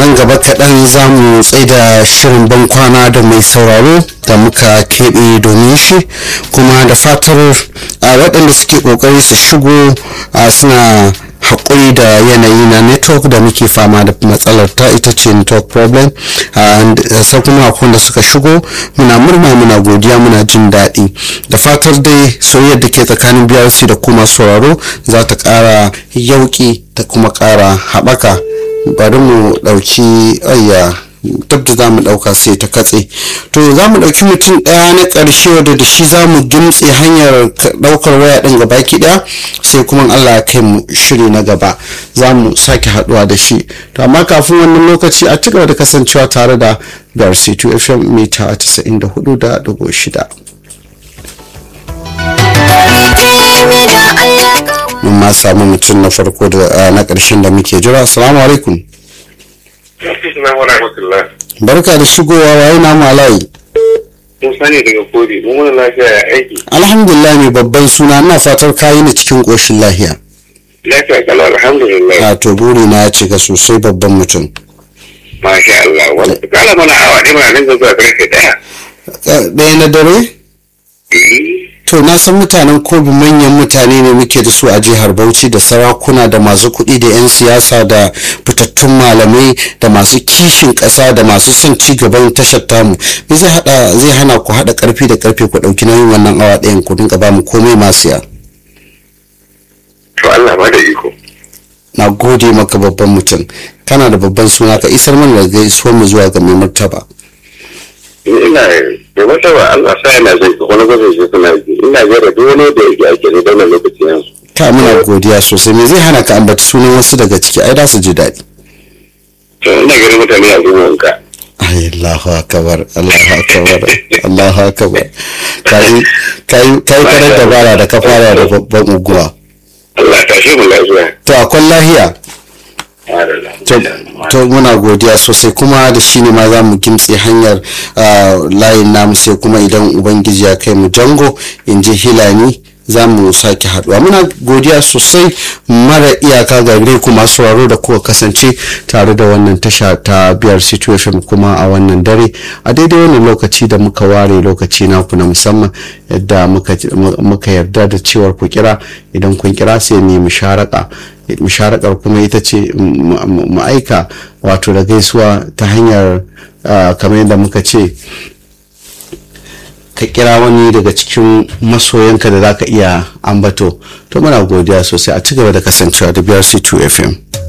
nan gaba kaɗan za mu tsaida shirin ban kwana da mai sauraro da muka keɓe domin shi kuma da fatar a waɗanda suke ƙoƙari su shigo suna haƙuri da yanayi na network da muke fama da matsalar ta ita ce network problem sai kuma akwai da suka shigo muna murna muna godiya muna jin daɗi da fatar dai soyayyar da ke tsakanin brc da kuma sauraro za ta ƙara yauƙi ta kuma ƙara haɓaka bari mu ɗauki ayya duk da za mu ɗauka sai ta katse to za mu ɗauki mutum ɗaya na ƙarshe wadda da shi za mu gimtse hanyar ɗaukar waya ɗin gaba ki ɗaya sai kuma allah ya kai mu shiri na gaba za mu sake haɗuwa da shi to amma kafin wannan lokaci a ci gaba da kasancewa tare da brc2 fm mita 94 da dubu shida mun ma samu mutum na farko da na ƙarshen da muke jira assalamu alaikum barka da shigowa waye na malayi Musa ne daga kodi mun wani lafiya ya aiki alhamdulillah mai babban suna ina fatar kayi ni cikin ƙoshin lahiya lafiya kalau alhamdulillah a to buri na ya cika sosai babban mutum masha Allah wani kala mana awa ne mana nan zuwa karfe daya ɗaya na dare to na san mutanen kobi manyan mutane ne muke da su a jihar bauchi da sarakuna da masu kuɗi da 'yan siyasa da fitattun malamai da masu kishin ƙasa da masu son ci gaban tashar tamu me zai hada zai hana ku hada karfi da karfe ku dauki nauyin wannan awa ɗayan ku dinga ba mu komai masu ya to Allah ba da iko na gode maka babban mutum kana da babban suna ka isar mana da gaisuwar mu zuwa ga mai martaba ina da wata ba Allah sa yana zai ka wani gwazon shi suna yi ina gara duk wani da yake ake ne don lokaci yanzu ka muna godiya sosai me zai hana ka ambaci sunan wasu daga ciki ai da su ji daɗi to ina gari mutane a zuwa wanka ai Allahu akbar Allahu akbar Allahu akbar kai kai kai karar dabara da ka fara da babban uguwa Allah ta shi mu lafiya to akwai lahiya to muna godiya sosai kuma da shi ne ma za mu gimtse hanyar layin namu sai kuma idan ubangiji ya kai mu jango in ji hilani za mu sake haduwa muna godiya sosai mara iyaka ga gare ku masu sauraro da kuka kasance tare da wannan tasha ta biyar situation kuma a wannan dare a daidai wannan lokaci da muka ware lokaci naku na musamman yadda muka yarda da cewar ku kira idan kun kira sai mu musharaka musharakar kuma ita ce mu aika wato da gaisuwa ta hanyar kamar yadda muka ce ka kira wani daga cikin masoyanka da zaka iya ambato to muna godiya sosai a cigaba da kasancewa da biyar c2 fm